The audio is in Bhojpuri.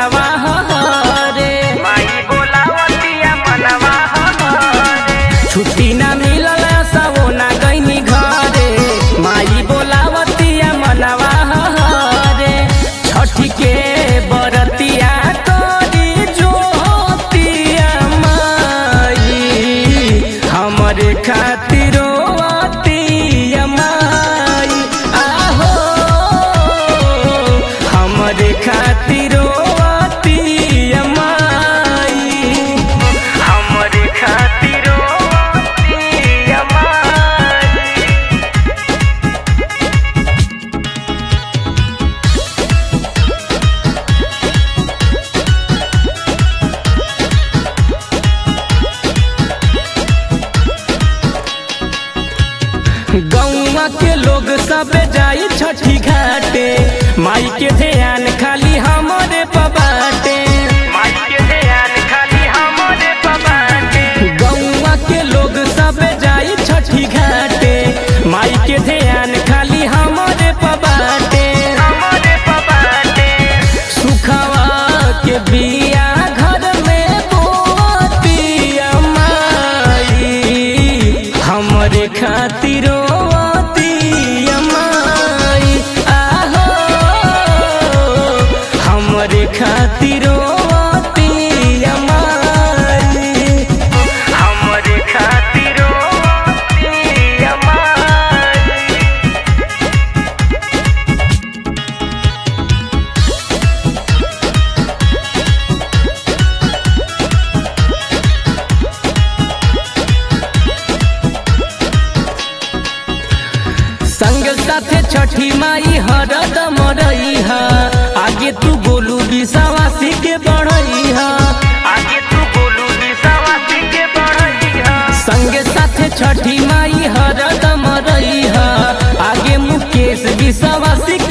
मनवा रे माई बोलावतिया मनवा हमारे छुट्टी ना मिलल सबो ना गईनी घरे माई बोलावतिया मनवा रे छठी के बरतिया तोरी जोतिया माई हमरे खातिरो अतिया माई आहो हमरे खातिरो अतिया माई हमरे खातिरो अतिया माई गौवा के लोग सब जाई छठी घाटे माई के ध्यान खाली हमरे पबाटे माई के ध्यान खाली हमरे पबाटे गौवा के लोग सब जाई छठी घाटे माई के ध्यान खाली हमरे पबाटे हमरे पबाटे सुखवा के बिया घर में बोतिया माई हमरे खातिरो अतिया माई आहो हमरे खातिरो अतिया माई हमरे खातिरो अतिया माई संग साथे छठी माई हरदम रही आगे तू बोलू विश्वासी के बढ़ई आगे तू बोलू निशावासी के बढ़ैया संग साथे छठी माई हरदम रही आगे मुकेश विश्वासी